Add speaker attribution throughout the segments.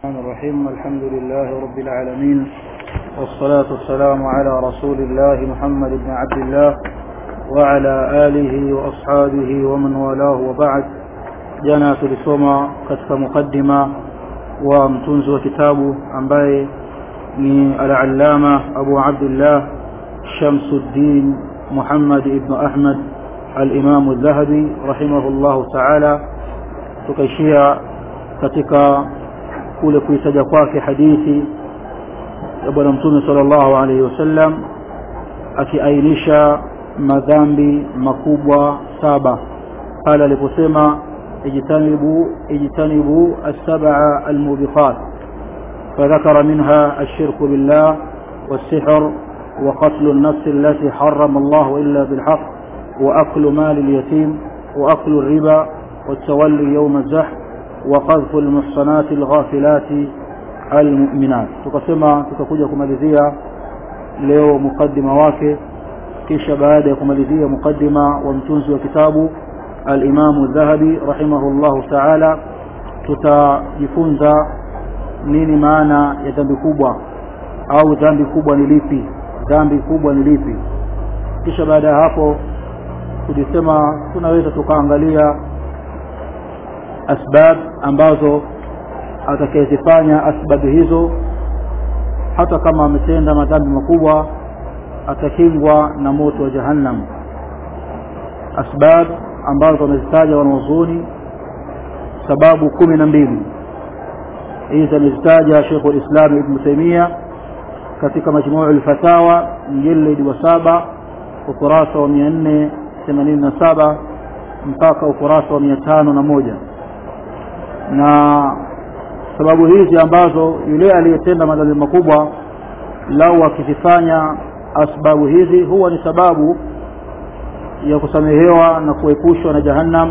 Speaker 1: الرحمن الرحيم الحمد لله رب العالمين والصلاة والسلام على رسول الله محمد بن عبد الله وعلى آله وأصحابه ومن والاه وبعد jana tulisoma katika mukaddima wa mtunzi wa kitabu ambaye ni al-allama Abu Abdullah Shamsuddin Muhammad ibn Ahmad al-Imam al-Dhahabi rahimahullahu ta'ala tukaishia katika kule kuitaja kwake hadithi ya bwana mtume sallallahu alaihi wasallam akiainisha madhambi makubwa saba pale aliposema اجتنبوا اجتنبوا السبع الموبقات فذكر منها الشرك بالله والسحر وقتل النفس التي حرم الله إلا بالحق وأكل مال اليتيم وأكل الربا والتولي يوم الزحف وقذف المحصنات الغافلات المؤمنات tukasema tutakuja kumalizia leo mukaddima wake kisha baada ya kumalizia mukaddima wa mtunzi wa kitabu al-Imam Dhahabi rahimahullahu ta'ala tutajifunza nini maana ya dhambi kubwa au dhambi kubwa ni lipi dhambi kubwa ni lipi kisha baada ya hapo tulisema tunaweza tukaangalia asbab ambazo atakayezifanya asbabu hizo hata kama ametenda madhambi makubwa atakingwa na moto wa jahannam asbab ambazo wamezitaja wanaozuni sababu kumi na mbili hizi amezitaja Sheikh al-Islam Ibn Taymiyyah katika majmuu al-fatawa mjallid wa saba ukurasa wa 487 mpaka ukurasa wa 501 na sababu hizi ambazo yule aliyetenda madhambi makubwa lau akizifanya asbabu hizi huwa ni sababu ya kusamehewa na kuepushwa na jahannam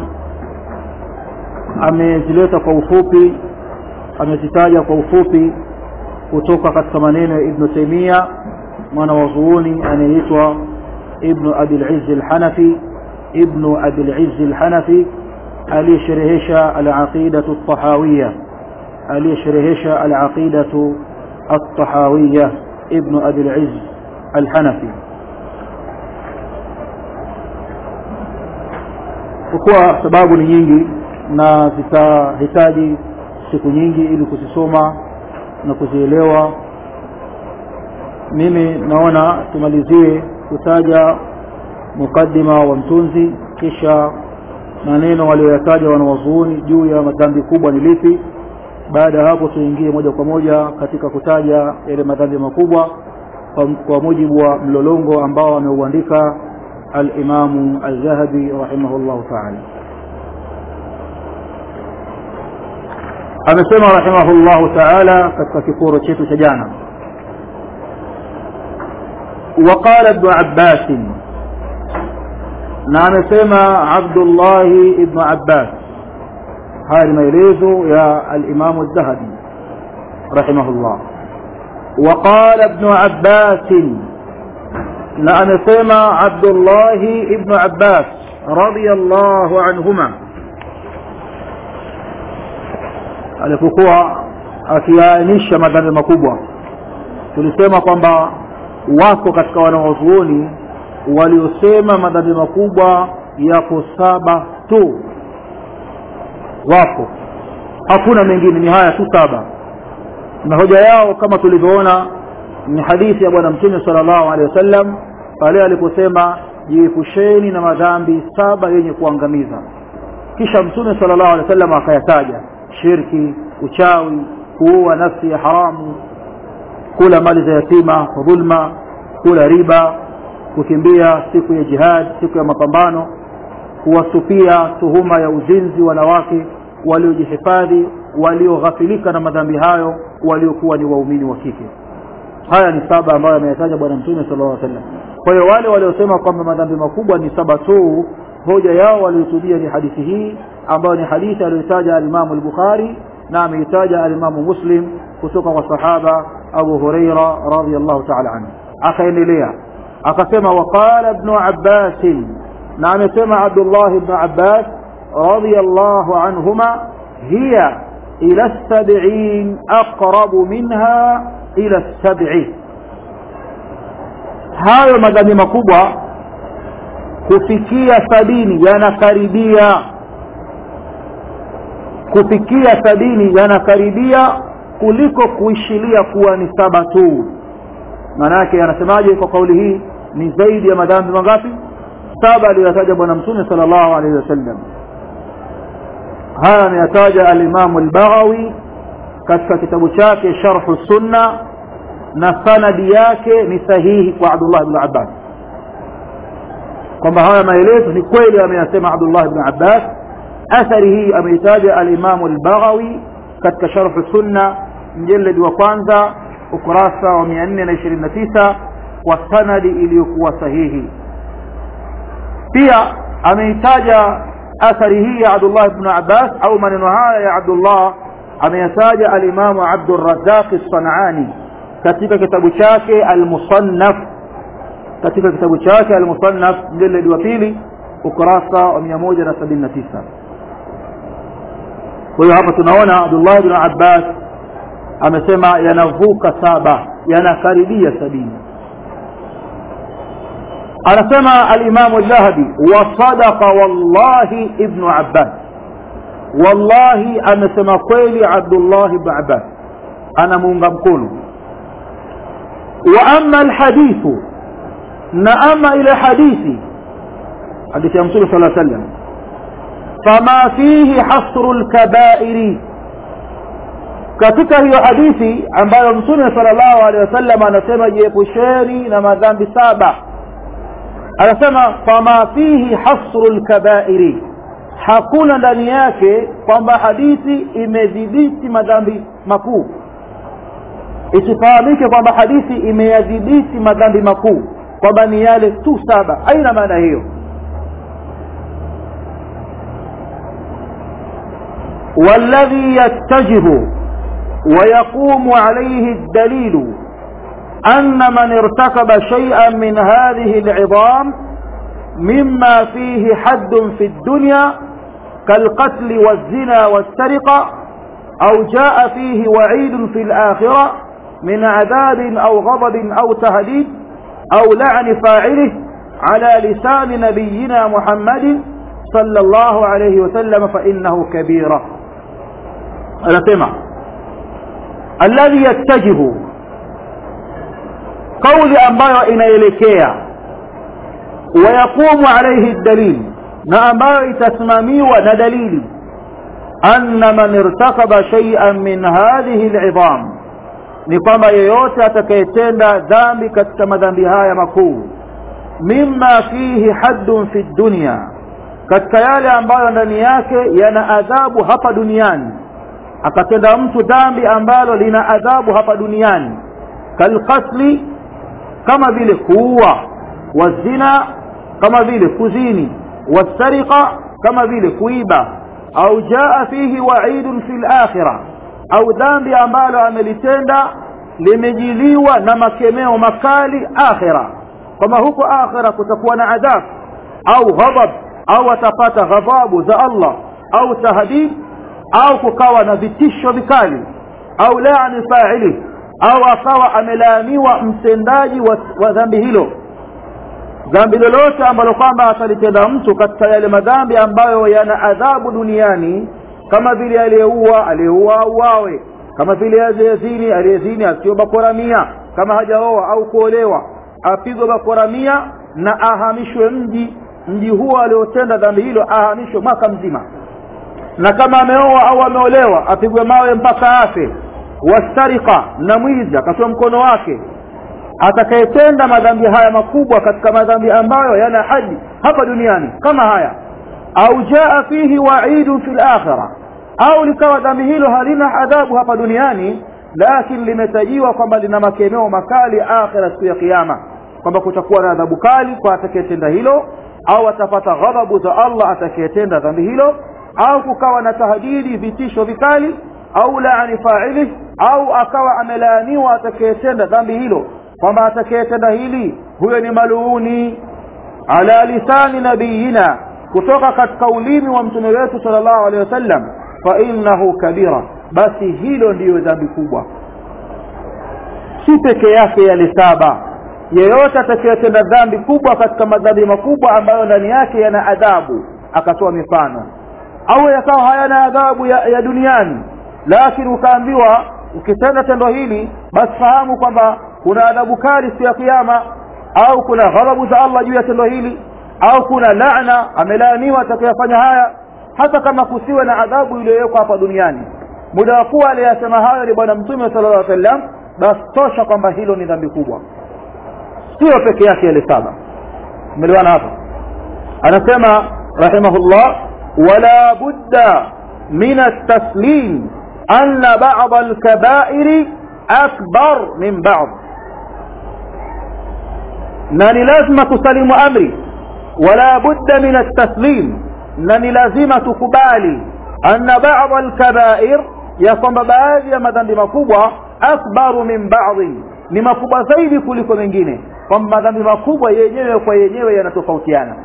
Speaker 1: amezileta kwa ufupi amezitaja kwa ufupi kutoka katika maneno ya Ibn Taymiyyah mwana wa zuuni anayeitwa Ibn Abi al-Izz al-Hanafi Ibn Abi al-Izz al-Hanafi aliyesherehesha al-aqidatu at-tahawiyya aliyesherehesha al-aqidatu at-tahawiyya Ibn Abi al-Izz al-Hanafi kwa sababu ni nyingi na zitahitaji siku nyingi ili kuzisoma na kuzielewa mimi naona tumalizie kutaja mukaddima wa mtunzi kisha maneno walioyataja wanawazuoni juu ya madhambi kubwa ni lipi baada ya hapo tuingie moja kwa moja katika kutaja yale madhambi makubwa kwa, kwa mujibu wa mlolongo ambao ameuandika الإمام الذهبي رحمه الله تعالى amesema rahimahullahu ta'ala katika kiporo chetu cha jana وقال ابن عباس na amesema Abdullah ibn Abbas haya ni maelezo ya al-Imam al-Dhahabi rahimahullah وقال ابن عباس na amesema Abdullah ibn Abbas radiyallahu anhuma alipokuwa akiainisha madhambi makubwa tulisema kwamba wako katika wanawazuoni waliosema madhambi makubwa yako saba tu wako hakuna mengine ni haya tu saba na hoja yao kama tulivyoona ni hadithi ya bwana mtume sallallahu alaihi wasallam pale aliposema jiepusheni na madhambi saba yenye kuangamiza kisha mtume sallallahu alaihi wasallam akayataja shirki uchawi kuua nafsi ya haramu kula mali za yatima dhulma kula riba kukimbia siku ya jihad siku ya mapambano kuwasupia tuhuma ya uzinzi wanawake waliojihifadhi walioghafilika na madhambi hayo waliokuwa ni waumini wa kike haya ni saba ambayo ameyataja bwana mtume sallallahu alaihi wasallam kwa hiyo wale waliosema kwamba madhambi makubwa ni saba tu hoja yao waliotumia ni hadithi hii ambayo ni hadithi aliyotaja alimamu al-Bukhari na ameitaja alimamu Muslim kutoka kwa sahaba Abu Huraira radhiyallahu ta'ala anhu akaendelea akasema waqala ibn Abbas na amesema Abdullah ibn Abbas radhiyallahu anhuma hiya ila sab'in aqrabu minha ila sab'i hayo madhambi makubwa kufikia sabini yanakaribia kufikia sabini yanakaribia kuliko kuishilia kuwa ni saba tu maana yake anasemaje kwa kauli hii ni zaidi ya madhambi mangapi saba aliyotaja bwana mtume sallallahu alaihi wasallam haya ameyataja alimamu al-Baghawi katika kitabu chake sharhu sunna na sanadi yake ni sahihi kwa Abdullah ibn Abbas kwamba haya maelezo ni kweli ameyasema Abdullah ibn Abbas athari hii ameitaja alimamu al-Baghawi katika sharhu sunna mjeledi wa kwanza ukurasa wa 429 kwa sanadi iliyokuwa sahihi pia ameitaja athari hii ya Abdullah ibn Abbas au maneno haya ya Abdullah ameyataja alimamu Abdurrazzaq as-Sanani katika kitabu chake al-Musannaf katika kitabu chake al-Musannaf mjeledi wa pili ukurasa wa 179 kwa hiyo hapa tunaona Abdullah ibn Abbas amesema yanavuka saba yanakaribia sabini anasema al-Imam al-Dhahabi wa sadaqa wallahi ibn Abbas wallahi amesema kweli Abdullah ibn Abbas anamuunga mkono wa amma al-hadithu na ama ile hadithi hadithi ya Mtume صلى الله عليه وسلم فما فيه حصر الكبائر katika hiyo hadithi ambayo mtume sallallahu alaihi wasallam anasema jiepusheni na madhambi saba anasema fama fihi hasru lkabairi hakuna ndani yake kwamba hadithi imedhibiti madhambi makuu isifahamike kwamba hadithi imeyadhibiti madhambi makuu kwamba ni yale tu saba aina maana hiyo والذي يتجه ويقوم عليه الدليل أن من ارتكب شيئا من هذه العظام مما فيه حد في الدنيا كالقتل والزنا والسرقة أو جاء فيه وعيد في الآخرة من عذاب أو غضب أو تهديد أو لعن فاعله على لسان نبينا محمد صلى الله عليه وسلم فإنه كبيرة anasema alladhi yattajihu kauli ambayo inaelekea wayaqumu alayhi dalil na ambayo itasimamiwa na dalili anna man irtakaba shay'an min hadhihi al'idham ni kwamba yeyote atakayetenda dhambi katika madhambi haya makuu mimma fihi haddun fi dunya katika yale ambayo ndani yake yana adhabu hapa duniani akatenda mtu dhambi ambalo lina adhabu hapa duniani kalqatli kama vile kuua wazina kama vile kuzini wasariqa kama vile kuiba au jaa fihi waidun fi lakhira au dhambi ambalo amelitenda limejiliwa na makemeo makali akhira kwamba huko akhira kutakuwa na adhabu au ghadab au atapata ghadhabu za Allah au tahdid au kukawa na vitisho vikali au laani fa'ili au akawa amelaaniwa mtendaji wa, wa dhambi hilo dhambi lolote ambalo kwamba atalitenda mtu katika yale madhambi ambayo yana adhabu duniani kama vile aliyeua aliyeua auawe kama vile aliyezini aliyezini asiyo bakora mia kama hajaoa au kuolewa apigwe bakora mia na ahamishwe mji mji huo aliotenda dhambi hilo ahamishwe mwaka mzima na kama ameoa au ameolewa apigwe mawe mpaka afe wastarika na mwizi akatoa mkono wake atakayetenda madhambi haya makubwa katika madhambi ambayo yana haji hapa duniani kama haya au jaa fihi waidun fi lakhira au likawa dhambi hilo halina adhabu hapa duniani lakini limetajiwa kwamba lina makemeo makali akhira siku ya kiyama kwamba kutakuwa na adhabu kali kwa atakayetenda hilo au atapata ghadhabu za Allah atakayetenda dhambi hilo au kukawa na tahdidi vitisho vikali au laani fa'ili au akawa amelaaniwa atakayetenda dhambi hilo kwamba atakayetenda hili huyo ni maluuni ala lisani nabiyina kutoka katika ulimi wa mtume wetu sallallahu alaihi wasallam fa innahu kabira basi hilo ndiyo dhambi kubwa si peke yake yale saba yeyote atakayetenda dhambi kubwa katika madhambi makubwa ambayo ndani yake yana adhabu akatoa mifano au yakawa hayana adhabu ya, ya duniani lakini ukaambiwa ukitenda tendo hili basi fahamu kwamba kuna adhabu kali siku ya kiyama au kuna ghadhabu za Allah juu ya tendo hili au kuna laana amelaaniwa atakayefanya haya hata kama kusiwe na adhabu iliyowekwa hapa duniani muda wa kuwa aliyasema hayo ni bwana mtume sallallahu alaihi wasallam basi tosha kwamba hilo ni dhambi kubwa sio peke yake yale saba umeliwana hapa anasema rahimahullah wala budda min at-taslim anna ba'd al-kaba'ir akbar min ba'd na ni lazima kusalimu amri wala budda min at-taslim na ni lazima tukubali anna ba'd al-kaba'ir ya kwamba baadhi ya madhambi makubwa akbaru min ba'd ni makubwa zaidi kuliko mengine kwamba madhambi makubwa yenyewe kwa yenyewe yanatofautiana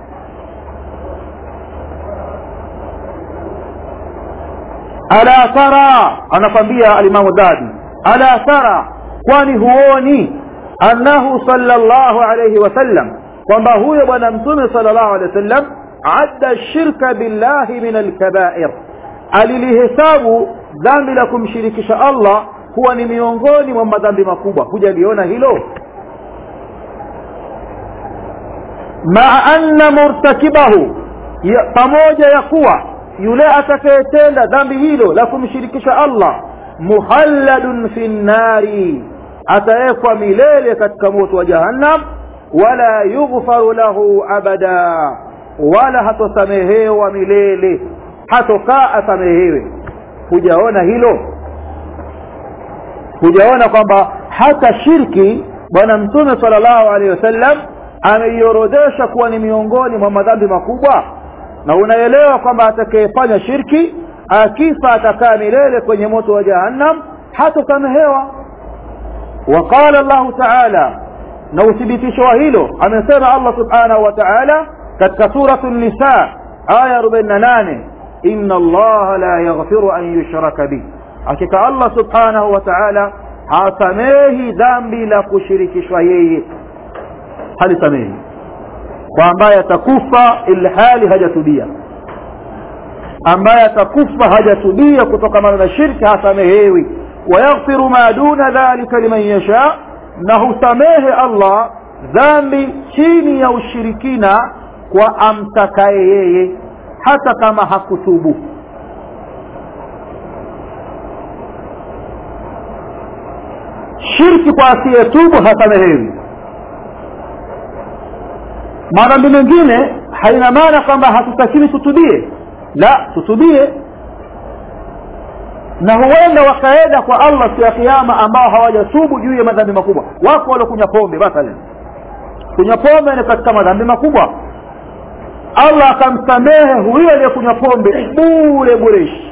Speaker 1: ala tara anakwambia alimamu dhabi ala tara kwani huoni annahu sallallahu alayhi wasallam kwamba huyo bwana mtume sallallahu alayhi wasallam adda shirka billahi min alkabair alilihesabu dhambi la kumshirikisha Allah kuwa ni miongoni mwa madhambi makubwa hujaliona hilo maa anna murtakibahu ya, pamoja ya kuwa yule atakayetenda dhambi hilo la kumshirikisha Allah muhalladun fi nnari atawekwa milele katika moto wa jahannam wala yughfaru lahu abada wala hatosamehewa milele hatokaa asamehewe hujaona hilo hujaona kwamba hata shirki bwana mtume sallallahu alaihi wasallam ameiorodhesha kuwa ni miongoni mwa madhambi makubwa na unaelewa kwamba atakayefanya shirki akifa atakaa milele kwenye moto wa jahannam hatosamehewa waqala llahu taala na uthibitisho wa hilo amesema allah subhanahu wa taala katika suratu nisa aya 48 inna allaha la yaghfiru an yushraka bih hakika allah subhanahu wa taala hasamehi dhambi la kushirikishwa yeye halisamehi kwa ambaye atakufa ilhali hajatubia ambaye atakufa hajatubia kutokana na shirki hasamehewi wayaghfiru ma duna dhalika liman yasha na husamehe allah dhambi chini ya ushirikina kwa amtakaye yeye hata kama hakutubu shirki kwa asiyetubu hasamehewi madhambi mengine haina maana kwamba hatutakiwi tutubie la tutubie na huenda wakaenda kwa allah siku ya kiama ambao hawajatubu juu ya madhambi makubwa wako waliokunywa pombe mathalan kunywa pombe ni katika madhambi makubwa allah akamsamehe huyo aliyekunywa pombe bure bureshi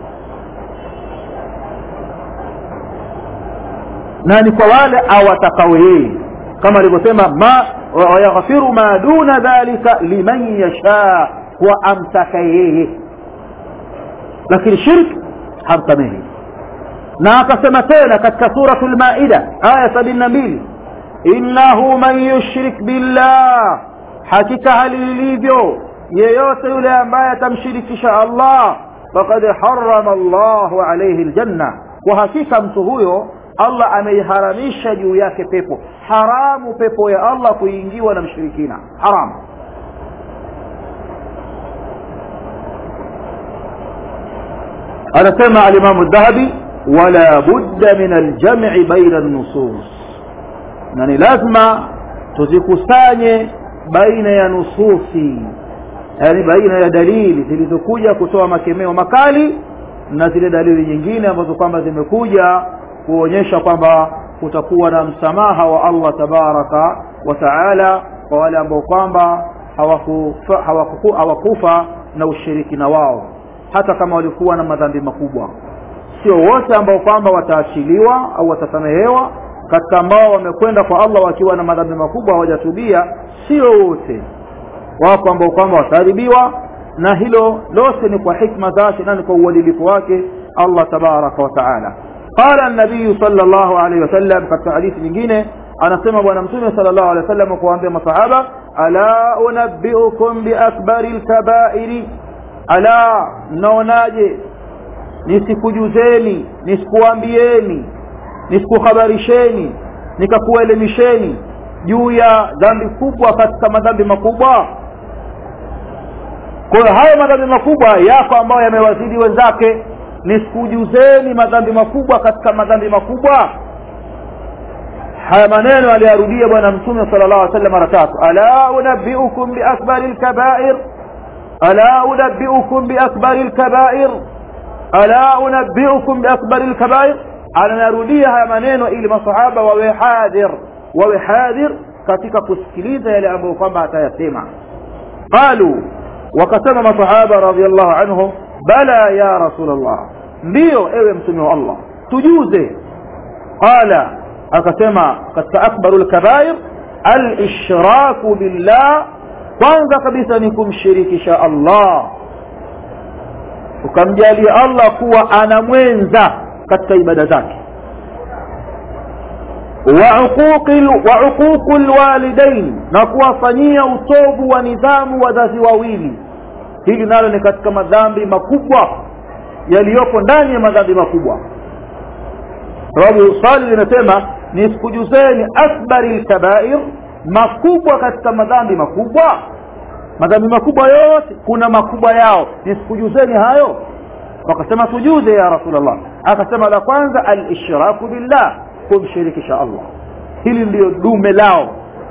Speaker 1: na ni kwa wale awatakao yeye kama alivyosema ma wayaghfiru ma duna dhalika liman yasha kwa amtaka yeye lakini shirki hamsamehi na akasema tena katika suratu lmaida aya sabini na mbili innahu man yushrik billah hakika hali lilivyo yeyote yule ambaye atamshirikisha allah fakad harama llahu alaihi ljanna kwa hakika mtu huyo allah ameiharamisha juu yake pepo haramu pepo ya allah kuingiwa na mshirikina haramu anasema alimamu dhahabi wala budda min aljam'i baina nusus na ni lazima tuzikusanye baina ya nususi yani baina ya dalili zilizokuja kutoa makemeo makali na zile dalili nyingine ambazo kwamba zimekuja kuonyesha kwamba kutakuwa na msamaha wa Allah tabaraka wa taala kwa wale ambao kwamba hawakufa, hawakufa, hawakufa na ushirikina wao hata kama walikuwa na madhambi makubwa sio wote ambao kwamba wataachiliwa au watasamehewa katika ambao wamekwenda kwa Allah wakiwa na madhambi makubwa hawajatubia sio wote wako ambao kwamba wataadhibiwa na hilo lote ni kwa hikma zake na ni kwa uadilifu wake Allah tabaraka wa taala qala an-nabiy sallallahu alayhi wasallam katika hadithi nyingine anasema bwana mtume sallallahu alayhi wasallam kuwaambia masahaba ala unabbiukum bi akbaril kaba'iri ala mnaonaje nisikujuzeni nisikuambieni nisikuhabarisheni nikakuelimisheni juu ya dhambi kubwa katika madhambi makubwa kwa hiyo hayo madhambi makubwa yako ambayo yamewazidi wenzake nisikujuzeni madhambi makubwa katika madhambi makubwa haya maneno aliyarudia bwana mtume sallallahu alaihi wasallam mara tatu ala unabbiukum bi akbari alkaba'ir ala unabbiukum bi akbari alkaba'ir ala unabbiukum bi akbari alkaba'ir anarudia haya maneno ili masahaba wawe hadhir wawe hadhir katika kusikiliza yale ambayo kwamba atayasema qalu wakasema masahaba radhiallahu anhum bala ya rasulullah ndiyo ewe mtume wa Allah tujuze qala akasema katika akbarul kabair al-ishraku billah kwanza kabisa ni kumshirikisha Allah ukamjalia Allah kuwa ana mwenza katika ibada zake wa uququl walidain na kuwafanyia utovu wa nidhamu wazazi wawili hili nalo ni katika madhambi makubwa yaliyoko ndani ya madhambi makubwa sababu swali linasema nisikujuzeni akbari lkabair makubwa katika madhambi makubwa madhambi makubwa yote kuna makubwa yao nisikujuzeni hayo wakasema tujuze ya rasulllah akasema la kwanza alishraku billah kumshirikisha allah hili ndiyo dume lao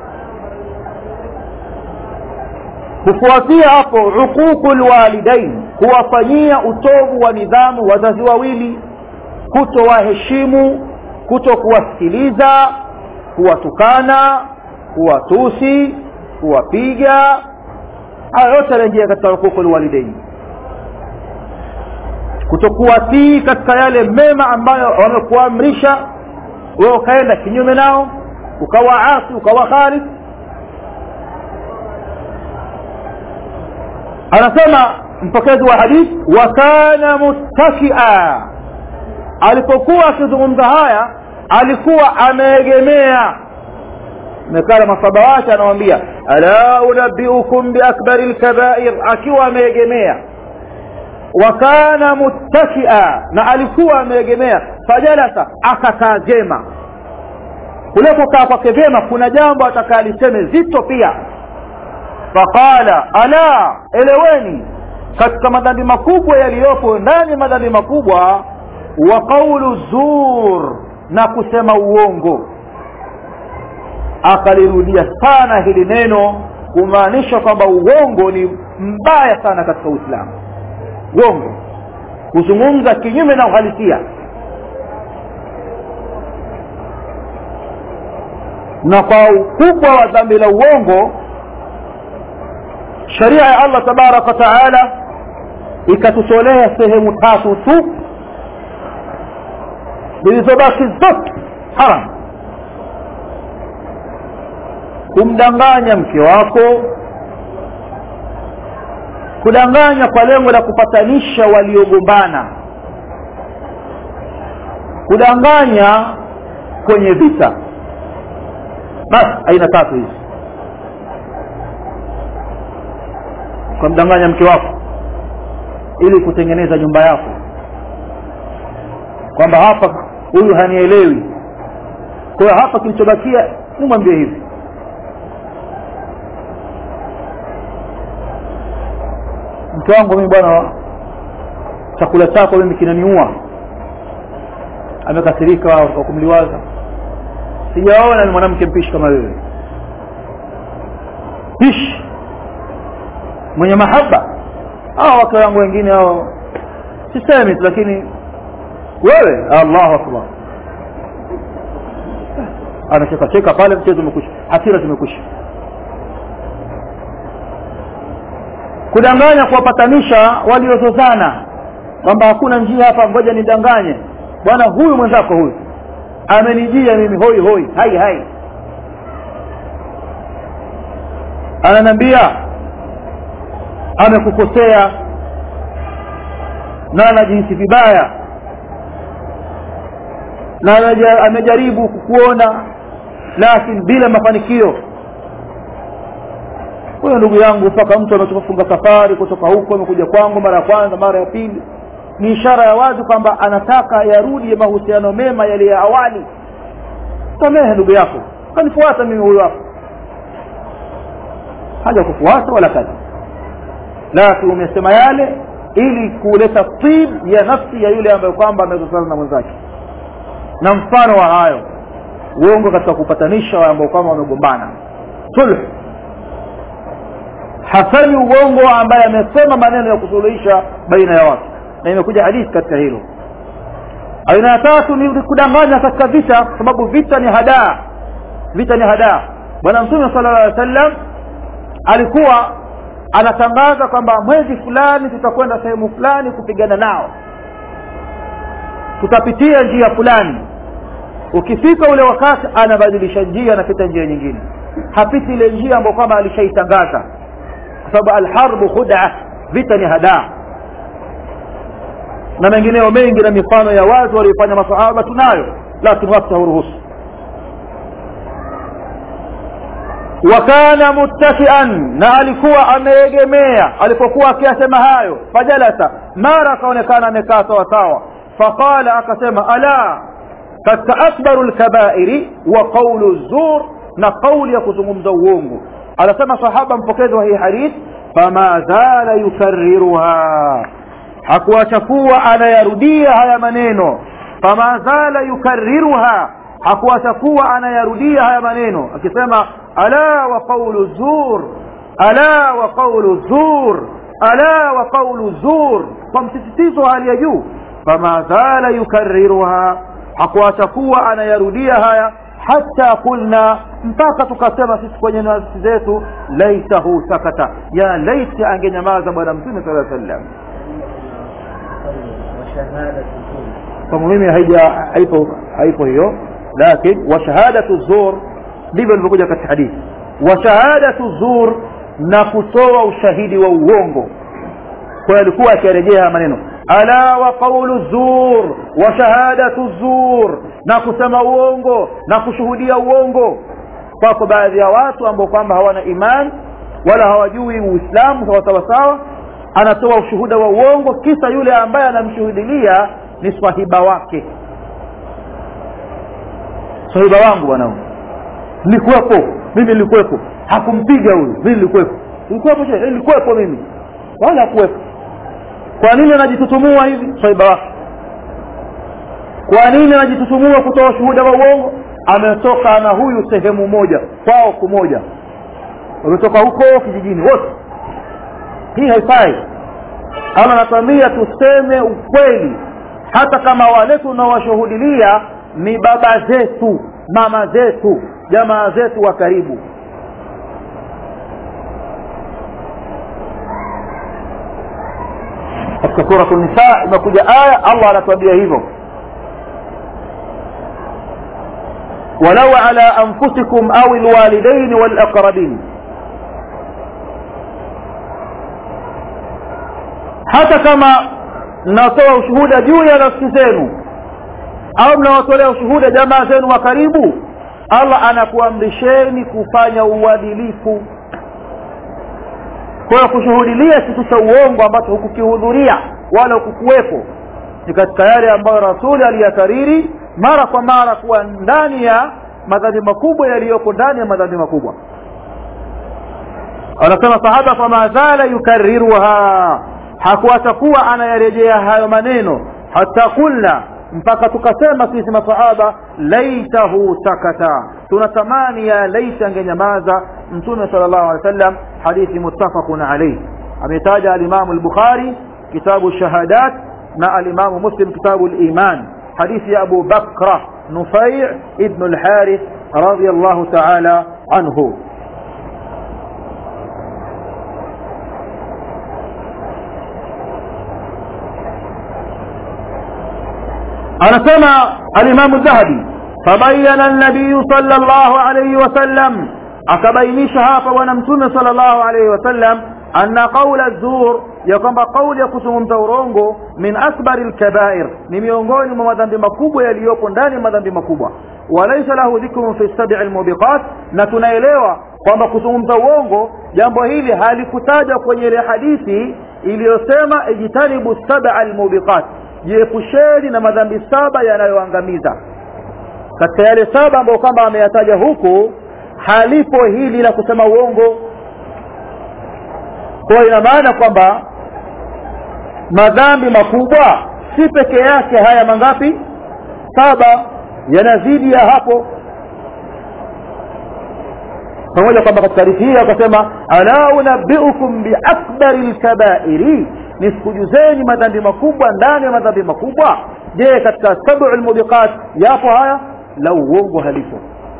Speaker 1: kufuatia hapo uququ lwalidain kuwafanyia utovu wa nidhamu wazazi wawili kutowaheshimu kuto kuwasikiliza kuwatukana kuwatusi kuwapiga haya yote yanaingia katika huququ lwalidain kutokuwatii katika yale mema ambayo wamekuamrisha wewe ukaenda kinyume nao ukawaasi ukawakhalifu anasema mpokezi wa hadith wa kana muttakia alipokuwa akizungumza haya alikuwa ameegemea mekala masaba wake anawambia ala unabiukum biakbari lkabair akiwa ameegemea wa kana muttakia na alikuwa ameegemea fajalasa akakaa jema kule kukaa kwake vyema kuna jambo atakaa liseme zito pia faqala ala eleweni katika madhambi makubwa yaliyopo ndani ya madhambi makubwa wa qaulu zur na kusema uongo akalirudia sana hili neno kumaanisha kwamba uongo ni mbaya sana katika uislamu uongo kuzungumza kinyume na uhalisia na kwa ukubwa wa dhambi la uongo sharia ya allah tabaraka wa taala ikatutolea sehemu tatu tu zilizobaki zote haram kumdanganya mke wako kudanganya kwa lengo la kupatanisha waliogombana kudanganya kwenye vita basi aina tatu hizi ukamdanganya mke wako ili kutengeneza nyumba yako kwamba hapa huyu hanielewi kwa hiyo hapa kilichobakia nimwambie hivi mke wangu mimi bwana chakula chako mimi kinaniua amekasirika kwa kumliwaza sijaona ni mwanamke mpishi kama wewe pishi mwenye mahaba hao wake wangu wengine hao sisemi lakini wewe allahu akbar anacheka cheka pale mchezo umekwisha hasira zimekwisha kudanganya kuwapatanisha waliozozana kwamba hakuna njia hapa ngoja nidanganye bwana huyu mwenzako huyu amenijia mimi hoi hoi hai hai ananiambia amekukosea na anajihisi vibaya na ameja- amejaribu kukuona lakini bila mafanikio huyo ndugu yangu mpaka mtu ametoka funga safari kutoka huko amekuja kwangu mara ya kwanza mara ya pili ni ishara ya wazi kwamba anataka yarudi mahusiano mema yale ya awali samehe ndugu yako kanifuata mimi huyo hapo haja kufuata wala kadha lakini umesema yale ili kuleta tib ya nafsi ya yule ambaye kwamba amezozana na mwenzake na mfano wa hayo uongo katika kupatanisha wale ambao kwamba wamegombana sulh hasani uongo ambaye amesema maneno ya kusuluhisha baina ya watu na imekuja hadithi katika hilo aina ya tatu ni kudanganya katika vita kwa sababu vita ni hadaa vita ni hadaa bwana mtume sallallahu alaihi wasallam alikuwa anatangaza kwamba mwezi fulani tutakwenda sehemu fulani kupigana nao tutapitia njia fulani ukifika ule wakati anabadilisha njia anapita njia nyingine hapiti ile njia ambayo kwamba alishaitangaza kwa sababu alharbu khuda vita ni hadaa na mengineo mengi na mifano ya watu waliofanya masahaba tunayo lakini wakati hauruhusu wakana muttakian na alikuwa ameegemea alipokuwa akiyasema hayo fajalasa mara akaonekana amekaa sawa sawa faqala akasema ala katika akbaru lkabairi wa qaulu zur na qauli ya kuzungumza uongo anasema sahaba mpokezi wa hii hadith fama zala yukarriruha hakuacha kuwa anayarudia haya maneno fama zala yukarriruha hakuacha kuwa anayarudia haya maneno akisema ala wa qawlu zur ala wa qawlu zur ala wa qawlu zur kwa msisitizo wa hali ya juu fama zala yukarriruha hakuacha kuwa anayarudia haya hata kulna mpaka tukasema sisi kwenye nafsi zetu laitahu sakata ya laiti angenyamaza bwana mtume sala sallam kwangu mimi haija haipo haipo hiyo lakini wa shahadatu zur ndivyo ilivyokuja katika hadithi wa shahadatu zur na kutoa ushahidi wa uongo kwa hiyo alikuwa akirejea maneno ala wa qawlu zur wa shahadatu zur na kusema uongo na kushuhudia uongo kwako baadhi ya watu ambao kwamba hawana iman wala hawajui uislamu sawa sawa sawa anatoa ushuhuda wa uongo kisa yule ambaye anamshuhudilia ni swahiba wake swahiba wangu bwana nilikuwepo mimi nilikuwepo hakumpiga huyu mimi nilikuwepo nilikuwepo je nilikuwepo mimi wala hakuwepo kwa nini anajitutumua hivi swahiba wake kwa nini anajitutumua kutoa ushuhuda wa uongo ametoka na huyu sehemu moja kwao kumoja wametoka huko kijijini wote hii haifai ama natamia tuseme ukweli hata kama wale tunawashuhudilia ni baba zetu mama zetu jamaa zetu wa karibu katika suratu nisa imekuja aya allah anatuambia hivyo ولو على أنفسكم أو الوالدين والأقربين hata kama mnatoa ushuhuda juu ya nafsi zenu au mnawatolea ushuhuda jamaa zenu wa karibu allah anakuamrisheni kufanya uadilifu kwa hiyo kushuhudilia kitu cha uongo ambacho hukukihudhuria wala hukukuwepo ni katika yale ambayo rasuli aliyakariri mara kwa mara kuwa ndani ya madhambi makubwa yaliyoko ndani ya madhambi makubwa anasema sahaba fama zala yukarriruha hakuacha kuwa anayarejea hayo maneno hata kulna mpaka tukasema sisi masahaba laitahu sakata tunatamani ya laita angenyamaza mtume sala llahu alehi wa sallam hadithi muttafaqun alayh ametaja alimamu lbukhari kitabu shahadat na alimamu muslim kitabu liman hadithi ya abu bakra nufai ibnu lharith radiallahu taala anhu anasema alimamu dhahabi fabayana nabiyu sala llahu alaihi wasallam akabainisha hapa bwana mtume sala llahu alaihi wasallam anna qaula zur ya kwamba kauli ya kuzungumza urongo min akbari lkabair ni miongoni mwa madhambi makubwa yaliyopo ndani ya madhambi makubwa walaisa lahu dhikrun fi sabi lmubiqat na tunaelewa kwamba kuzungumza uongo jambo hili halikutajwa kwenye ile hadithi iliyosema ijtanibu saba lmubiqat jiepusheni na madhambi saba yanayoangamiza katika yale saba ambayo kwamba ameyataja huku halipo hili la kusema uongo kwa ina maana kwamba madhambi makubwa si peke yake haya mangapi saba yanazidi ya hapo pamoja kwamba katika hadithi hii akasema ala unabiukum biakbari lkabairi nisikujuzeni madhambi makubwa ndani ya madhambi makubwa je katika sabu lmubiqat yapo haya la uongo halipo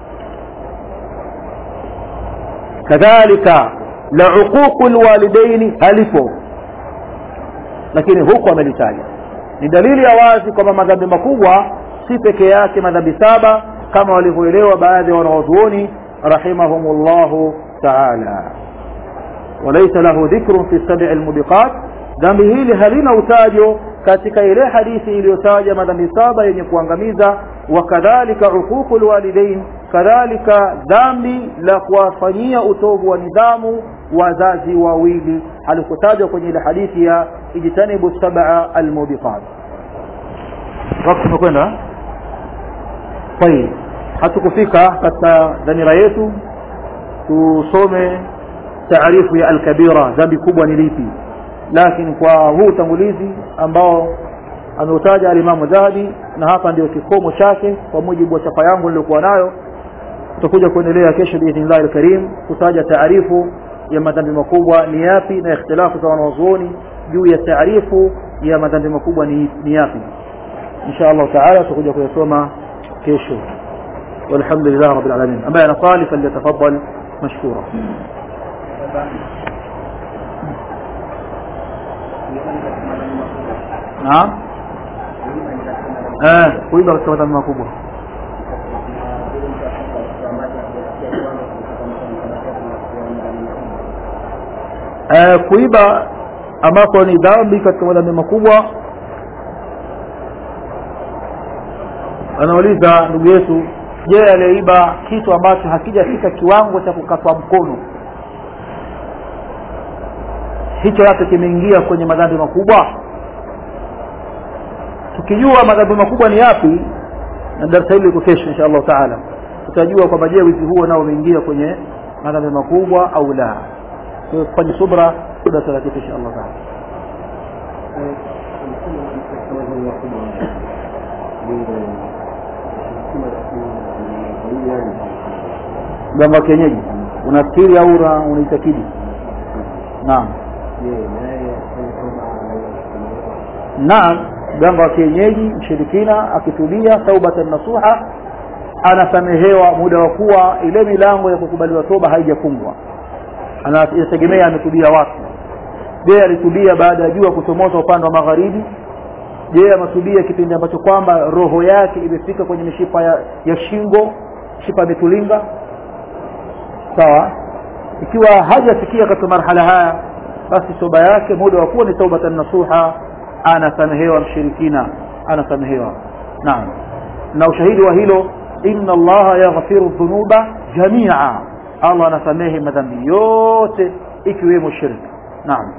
Speaker 1: kadhalika la uququ lwalidaini halipo lakini huku amelitaja ni dalili ya wazi kwamba madhambi makubwa si peke yake madhambi saba kama walivyoelewa baadhi ya wanawazuoni rahimahum llahu taala walaisa lahu dhikrun fi sabii lmubiqat dhambi hili halina utajo katika ile hadithi iliyotaja madhambi saba yenye kuangamiza wakadhalika uququ lwalidain kadhalika dhambi la kuwafanyia utovu wa nidhamu wazazi wawili halikutajwa kwenye ile hadithi ya ijtanibu sab'a almubiqat wakati umekwenda tayib hatukufika katika dhamira yetu tusome taarifu ya alkabira dhambi kubwa ni lipi lakini kwa huu utangulizi ambao ameutaja alimamu dhahabi na hapa ndio kikomo chake kwa mujibu wa chapa yangu niliokuwa nayo tutakuja kuendelea kesho biidhnillahi alkarim kutaja taarifu ya madhambi makubwa ni yapi na ikhtilafu za wanawazuoni juu ya taarifu ya madhambi makubwa ni, ni yapi insha allahu taala tutakuja kuyasoma kesho والحمد لله رب العالمين أما أنا صالح فليتفضل مشكورا نعم eh kuiba katika madhambi makubwa eh kuiba ambako ni dhambi katika madhambi makubwa anauliza ndugu yetu je aliyeiba kitu ambacho hakijafika kiwango cha kukatwa mkono hicho nacho kimeingia kwenye madhambi makubwa tukijua madhambi makubwa ni yapi na darasa hili liko kesho insha allahu taala tutajua kwamba je wizi huo nao umeingia kwenye madhambi makubwa au la tufanye subra darasa la kesho insha allahu taala mganga wa kienyeji unafikiri au unaitakidi naam naam mganga wa kienyeji mshirikina akitulia taubatan nasuha anasamehewa muda wa kuwa ile milango ya kukubaliwa toba haijafungwa inategemea ametubia wapi je alitubia baada ya jua kuchomoza upande wa magharibi je ametubia kipindi ambacho kwamba roho yake imefika kwenye mishipa ya, ya shingo mishipa imetulinga sawa ikiwa hajafikia katika marhala haya basi toba yake muda wa kuwa ni taubatan nasuha anasamehewa mshirikina anasamehewa naam na ushahidi wa hilo inna allaha yaghfiru dhunuba jamia allah anasamehe madhambi yote ikiwemo shirki naam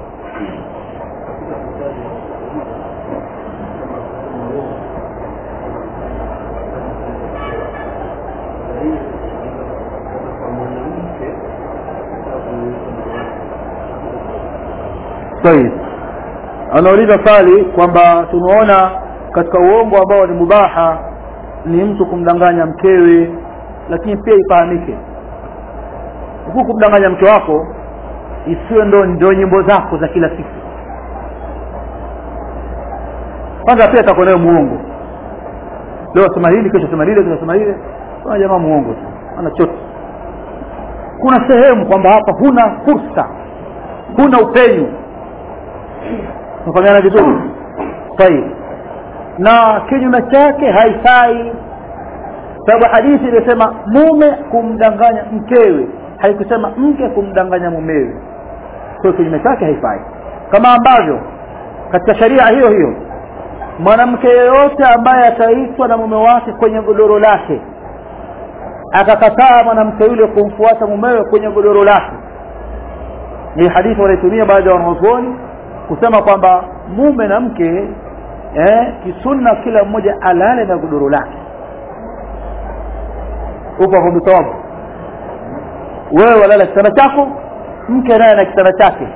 Speaker 1: طيب anauliza swali kwamba tumeona katika uongo ambao ni mubaha ni mtu kumdanganya mkewe lakini pia ifahamike huku kumdanganya mke wako isiwe ndo ndo nyimbo zako za kila siku kwanza pia atakuwa nayo muongo leo sema hili kesho sema lile kesho sema lile kuna jamaa muongo tu ana chote kuna sehemu kwamba hapa huna fursa huna upenyu tunafahamiana vizuri tayib na kinyume chake haifai sababu hadithi imesema mume kumdanganya mkewe haikusema mke kumdanganya mumewe kwa kinyume chake haifai kama ambavyo katika sharia hiyo hiyo mwanamke yeyote ambaye ataitwa na mume wake kwenye godoro lake akakataa mwanamke yule kumfuata mumewe kwenye godoro lake ni hadithi wanaitumia baadhi ya wanazuoni kusema kwamba mume na mke eh, kisunna kila mmoja alale na godoro lake upo hapo mtawabu wewe walala kitanda chako mke naye na kitanda chake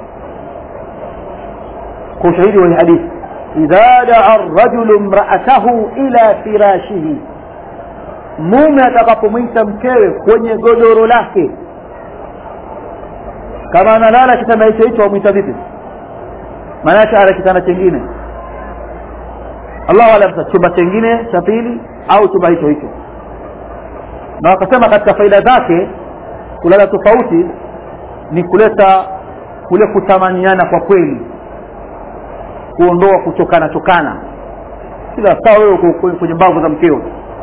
Speaker 1: kwa ushahidi wa hadithi idha daa rajulu mraatahu ila firashihi mume atakapomwita mkewe kwenye godoro lake kama analala kitanda hicho hicho wamwita vipi maanake ana kitanda chengine allahu alam chumba chengine cha pili au chumba hicho hicho na wakasema katika faida zake kulala tofauti ni kuleta kule kutamaniana kwa kweli kuondoa kuchokana chokana kila saa wewe uko kwenye mbavu za mkeo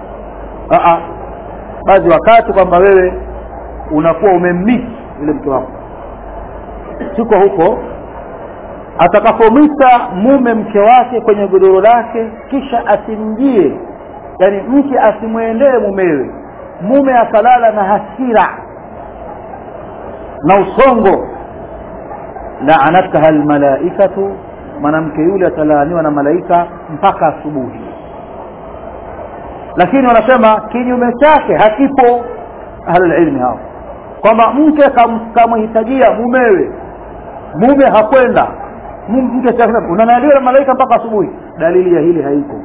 Speaker 1: baadhi wakati kwamba wewe unakuwa umemmisi yule mke wako siko huko atakapomwita mume mke wake kwenye godoro lake kisha asimjie yani mke asimwendee mumewe mume akalala na hasira na usongo laanatkaha almalaikatu mwanamke yule atalaaniwa na malaika mpaka asubuhi lakini wanasema kinyume chake hakipo ahlulilmi hao kwamba mke kamhitajia mumewe mume hakwenda mke unanaliwa na malaika mpaka asubuhi dalili ya hili haiko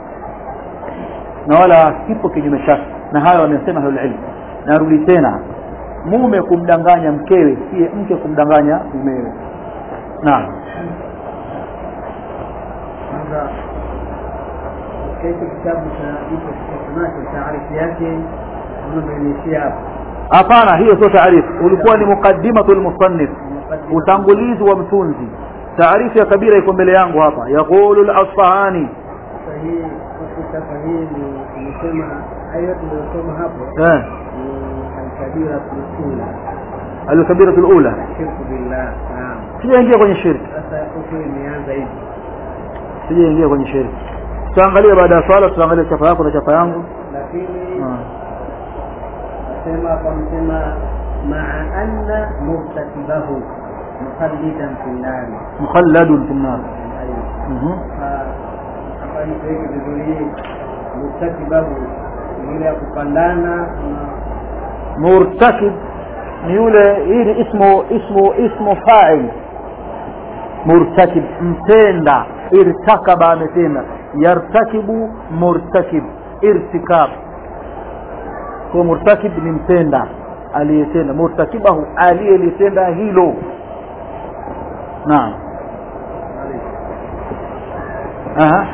Speaker 1: na wala kipo kinyume chake na hayo wamesema ahlulilmi narudi tena mume kumdanganya mkewe siye mke kumdanganya mumewe naam
Speaker 2: katika kitabu cha hicho kitabu taarifu yake umeishia hapo
Speaker 1: hapana hiyo sio taarifu ulikuwa ni muqaddimatu lmusannif utangulizi wa mtunzi taarifu ya kabira iko mbele yangu hapa yaqulu lasfahani
Speaker 2: sahihi sasa hii ni nimesema hayo tuliyosoma hapo
Speaker 1: eh
Speaker 2: ni alkabira ula
Speaker 1: alkabiratu lula
Speaker 2: shirku billah naam
Speaker 1: sijaingia kwenye shirki
Speaker 2: sasa huko imeanza hivi
Speaker 1: sijaingia kwenye shirki tutaangalia baada ya swala tutaangalia chapa yako na chapa yangu
Speaker 2: lakini
Speaker 1: Ah.
Speaker 2: nasema kwa msema maa anna murtakibahu mukhallidan fi nnari
Speaker 1: mukhalladun fi nnar
Speaker 2: Aywa.
Speaker 1: Mhm.
Speaker 2: Ah, hapa nikuweke vizuri hii murtakibahu ni ile ya kupandana na
Speaker 1: murtakib ni yule hii ni ismu ismu ismu fa'il murtakib mtenda irtakaba ametenda yartakibu murtakib irtikab kwa murtakib ni mtenda aliyetenda murtakibahu aliyelitenda hilo naam aha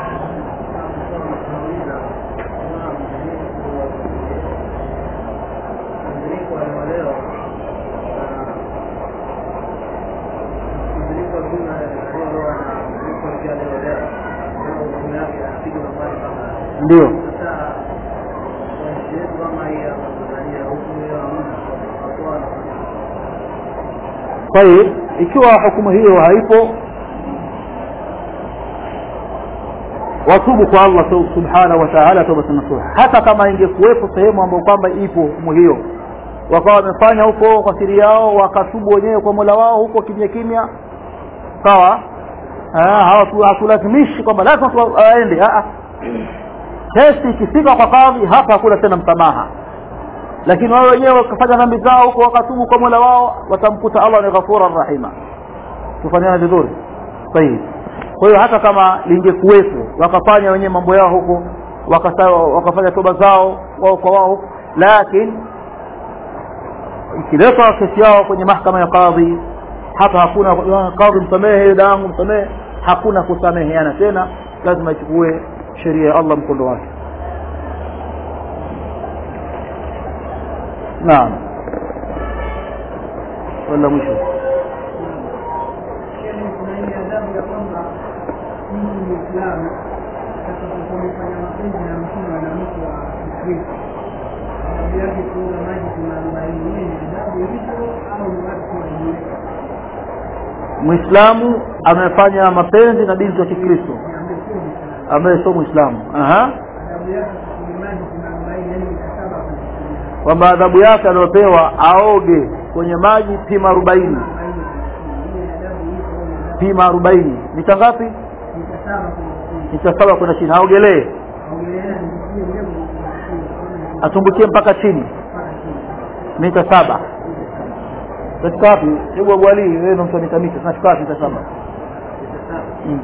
Speaker 2: mtiririko wa leo mtiririko mzima leo na mtiririko mpya leo leo leo hukumu yake anapiga nambari kama
Speaker 1: ndio
Speaker 2: sasa kwa nchi yetu kama hii ya Tanzania hukumu hiyo hamna kwa
Speaker 1: طيب ikiwa hukumu hiyo haipo watubu kwa Allah tu- subhanahu wa ta'ala tawbatan nasuha hata kama ingekuwepo sehemu ambayo kwamba ipo hukumu hiyo wakawa wamefanya huko kwa siri yao wakatubu wenyewe kwa Mola wao huko kimya kimya sawa Ah, hawatu- hatulazimishi kwamba lazima tu aende Ah, ah. kesi ikifika kwa kadhi hapa hakuna tena msamaha lakini wao wenyewe wakafanya dhambi zao huko wakatubu kwa Mola wao watamkuta Allah ni ghafura rahima tufanyana vizuri sahihi kwa hiyo hata kama lingekuwepo wakafanya wenyewe mambo yao huko wakasa, wakafanya toba zao wao kwa wao huko lakini ikiletwa kesi yao kwenye mahkama ya kadhi hapa hakuna "Ah, kadhi msamehe dadangu msamehe hakuna kusameheana tena lazima ichukue sheria ya Allah mkondo wake naam wala mwisho
Speaker 2: kuna ile adabu ya kwamba mtu Muislamu atakapokuwa amefanya mapenzi na mtu mwanamke wa Kikristo adabu yake kuoga maji kuna arobaini ile ni adabu ilivyo au ni watu wanajiweka
Speaker 1: muislamu amefanya mapenzi na binti wa kikristo
Speaker 2: ambaye sio Muislamu.
Speaker 1: ambaye sio muislamu aha
Speaker 2: Adabu yake kunywa maji kuna arobaini, yaani mikataba kwenye sheria.
Speaker 1: kwamba adhabu yake aliyopewa aoge kwenye maji pima arobaini
Speaker 2: Arobaini kwenye sheria. Ile adabu iko kwenye adabu.
Speaker 1: pima arobaini mita ngapi
Speaker 2: Mikataba kwenye sheria.
Speaker 1: mita saba kwenda chini aogelee
Speaker 2: Aongelea nijitie mbegu kwenye sheria.
Speaker 1: atumbukie mpaka chini
Speaker 2: Mpaka chini.
Speaker 1: mita saba katika wapi hebu abwali wewe ndo mtu wa mita mita tunachukua wapi mita saba Mm.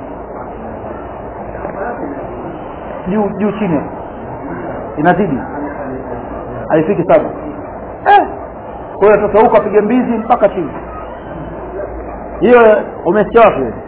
Speaker 1: juu juu chini hapo. inazidi haifiki saba eh. kwa hiyo sasa huko apige mbizi mpaka chini hiyo umesikia wapi wewe?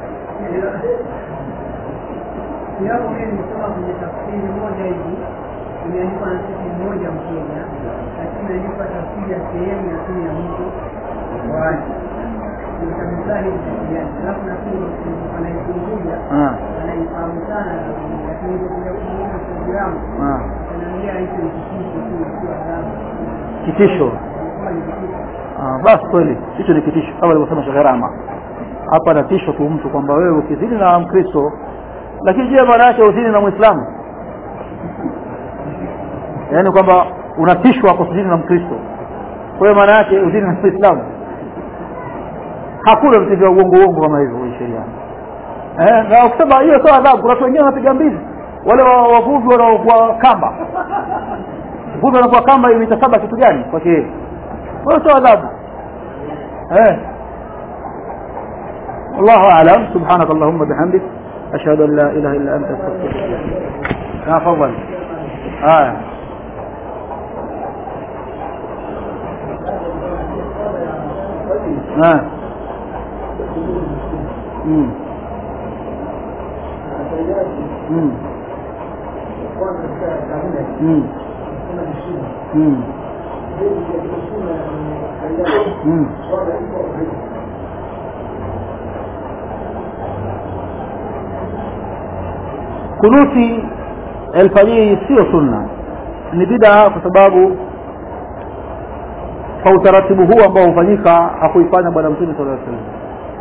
Speaker 2: Kiapo mimi nimesoma kwenye tafsiri moja hivi imeandikwa na sisi mmoja Mkenya, lakini imeandikwa tafsiri ya sehemu ya pili ya mtu wazi kabisa hivi kijani, alafu nafikiri anaipunguza
Speaker 1: Ah,
Speaker 2: anaifahamu sana, lakini kuja kumuuza programu
Speaker 1: ah.
Speaker 2: anaambia hicho ni kitisho tu, sio adhabu.
Speaker 1: kitisho
Speaker 2: Kama ni kitisho
Speaker 1: Ah, basi kweli hicho ni kitisho kama alivyosema Sheikh Rama hapa anatisho tu mtu kwamba wewe ukizini na Mkristo lakini je maana yake uzini na Muislamu yaani kwamba unatishwa kwa kuzini na Mkristo kwa hiyo maana yake uzini na Muislamu hakuna vitu vya uongo uongo kama hivyo kwenye sheria eh na ukisema hiyo sio adhabu kuna watu wengine wanapiga mbizi wale wa- wavuvi wanaokuwa kamba vuvi wanakuwa kamba mita saba kitu gani kwake yeye wala sio adhabu eh الله أعلم سبحانك اللهم بحمدك أشهد أن لا إله إلا أنت أستغفرك يا فضل آه. آه. مم. مم. مم. مم. مم. kunuti alfajiri sio sunna ni bidaa kwa sababu kwa utaratibu huu ambao hufanyika hakuifanya bwana mtume sallallahu alaihi wasallam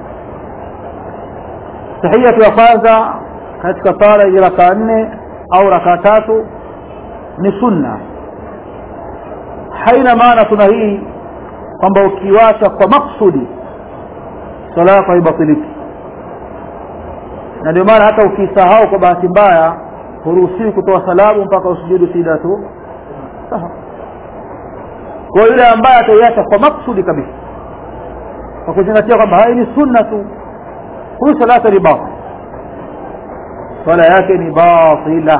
Speaker 1: tahiyatu ya kwanza katika sala ya rakaa nne au rakaa tatu ni sunna haina maana sunna hii kwamba ukiwacha kwa maksudi sala yako haibatiliki na ndio maana hata ukisahau kwa bahati mbaya huruhusiwi kutoa salamu mpaka usujudu sida tu sawa kwa yule ambaye ataiacha kwa maksudi kabisa kwa kuzingatia kwamba hai ni sunna tu huyu salata ni batil swala yake ni batila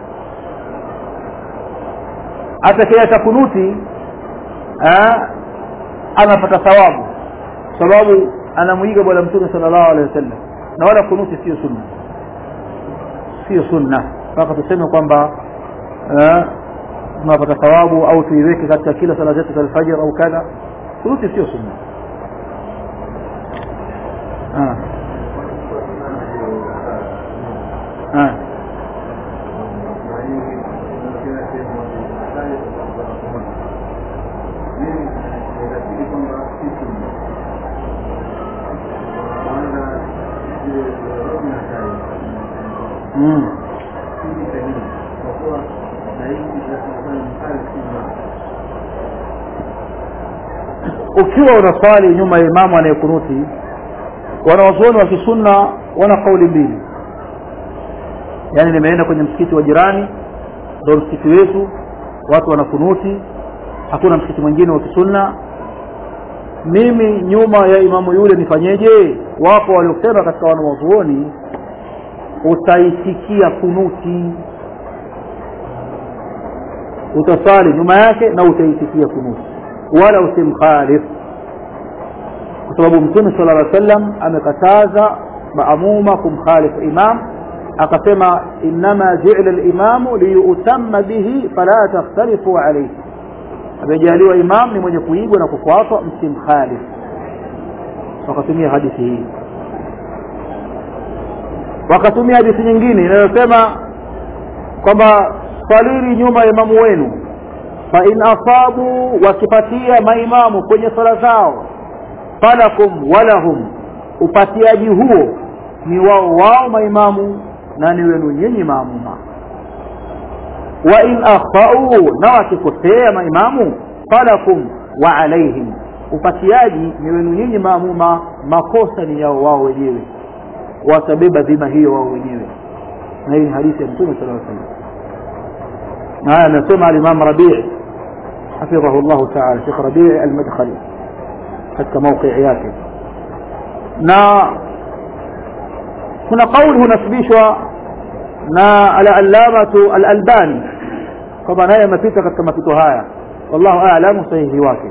Speaker 1: atakayeacha kunuti ah, anapata thawabu sababu anamuiga bwana mtume sallallahu alaihi wasallam na wala kunuti sio sunna sio sunna mpaka tuseme kwamba eh, tunapata thawabu au tuiweke katika kila sala zetu za alfajr au kadha kunuti sio sunna ah. Ah. Mm. ukiwa unaswali nyuma ya imamu anayekunuti wanawazuoni wa kisunna wana kauli mbili yaani nimeenda kwenye msikiti wa jirani ndio msikiti wetu watu wanakunuti hakuna msikiti mwingine wa kisunna mimi nyuma ya imamu yule nifanyeje wapo waliosema katika wanawazuoni utaisikia kunuti utasali nyuma yake na utaisikia kunuti wala usimkhalif kwa sababu mtume sala llah sallam amekataza maamuma kumkhalifu imam akasema innama juila limamu liyutamma bihi fala takhtalifu alaihi amejaliwa imam ni mwenye kuigwa na kufuatwa msimkhalif wakatumia hadithi hii wakatumia hadithi nyingine inayosema kwamba swalini nyuma ya imamu wenu fa in asabu wakipatia maimamu kwenye sala zao falakum walahum upatiaji huo ni wao wao maimamu na ni wenu nyinyi maamuma wa in akhtau na wakikosea maimamu falakum wa alaihim upatiaji ni wenu nyinyi maamuma makosa ni yao wao wenyewe watabeba dhima hiyo wao wenyewe na hii ni hadithi ya mtume sala salam na haya amesema alimam rabii حفظه الله تعالى شيخ ربيع المدخلي katika mauqii yake na kuna kauli hunasibishwa na al-allamatu al-albani kwamba naye amepita katika mapito haya wallahu a'lamu sahihi wake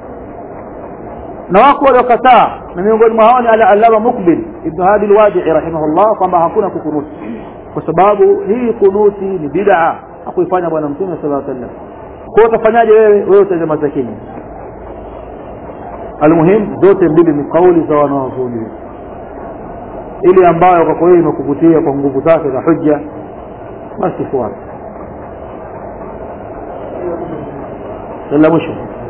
Speaker 1: na wako waliokataa na miongoni mwa hao ni al-allama mukbil ibn hadi al-wadi'i rahimahullah kwamba hakuna kukunuti kwa sababu hii kunuti ni bid'a hakuifanya bwana mtume sallallahu alaihi wasallam kwa hiyo utafanyaje wewe wewe utazama zakini almuhim zote mbili ni kauli za wanawazuoni ili ambayo kwa kweli imekuvutia kwa nguvu zake za hujja basi fuata la mwisho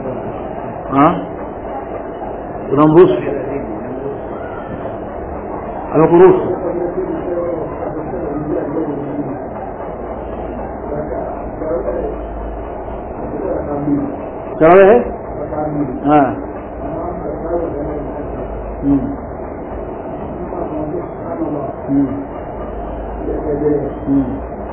Speaker 1: unamruhusu amekuruhusu tarawehe Mm. Mm. Mm.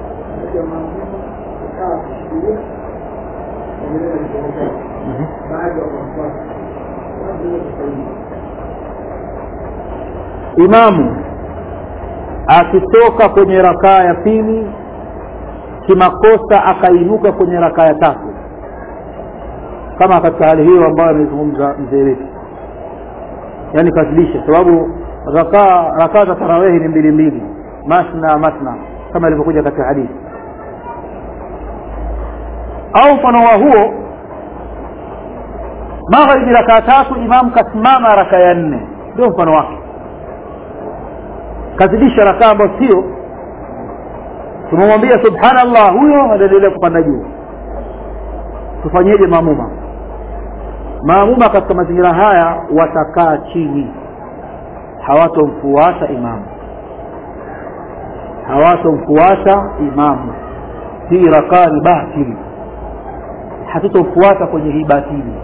Speaker 1: imamu akitoka kwenye rakaa ya pili kimakosa akainuka kwenye rakaa ya tatu kama katika hali hiyo ambayo amezungumza mzee wetu yani kazidisha sababu rakaa rakaa za tarawehi ni mbili mbili masna masna kama ilivyokuja katika hadithi au mfano wa huo magharibi rakaa tatu imam kasimama raka ya nne ndio mfano wake kazidisha rakaa ambayo sio tumemwambia subhanallah huyo anaendelea kupanda juu tufanyeje maamuma maamuma katika mazingira haya watakaa chini hawatomfuata imamu hawatomfuata imamu hii rakaa ni batili hatutomfuata kwenye hii batili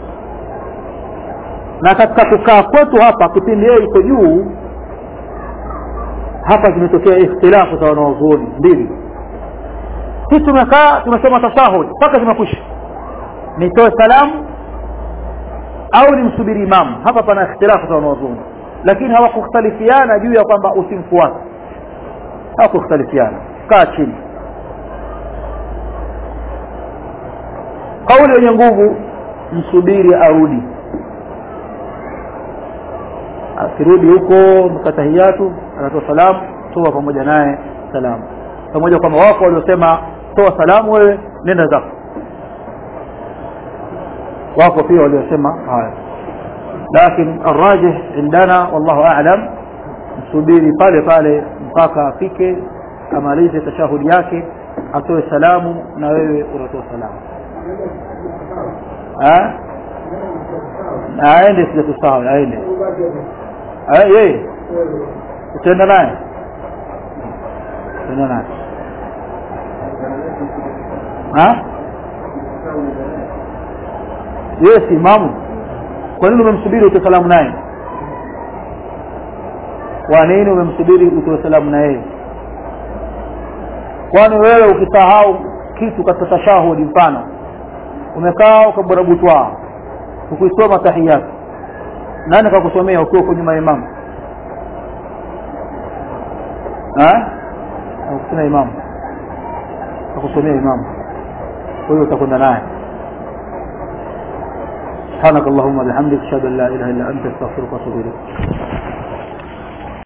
Speaker 1: na katika kukaa kwetu hapa kipindi yeye iko juu hapa zimetokea ikhtilafu za wanaozuoni mbili sisi tumekaa tumesoma tashahud mpaka zimekwisha nitoe salamu au nimsubiri imamu hapa pana ikhtilafu za wanaozuoni lakini hawakukhtalifiana juu ya kwamba usimfuate hawakukhtalifiana kaa chini kauli yenye nguvu msubiri arudi akirudi huko mkatahiyatu anatoa salamu toa pamoja naye salamu pamoja kwamba wako waliosema toa salamu wewe nenda zako wako pia waliosema haya lakini arrajih indana wallahu a'lam msubiri pale pale mpaka afike amalize tashahudi yake atoe salamu na wewe unatoa salamu aende sijatusahau aende yeye utaenda naye utaenda naye yeye si imamu kwa nini umemsubiri utoe salamu naye kwa nini umemsubiri utoe salamu na yeye kwani wewe ukisahau kitu katika tashahudi mfano umekaa ukabarabutwa ukuisoma tahiyatu nani kakusomea ukiwa uko nyuma ya imamu akusomea imamu akusomea imamu kwa hiyo utakwenda naye سبحانك اللهم وبحمدك اشهد ان لا اله الا انت استغفرك واتوب اليك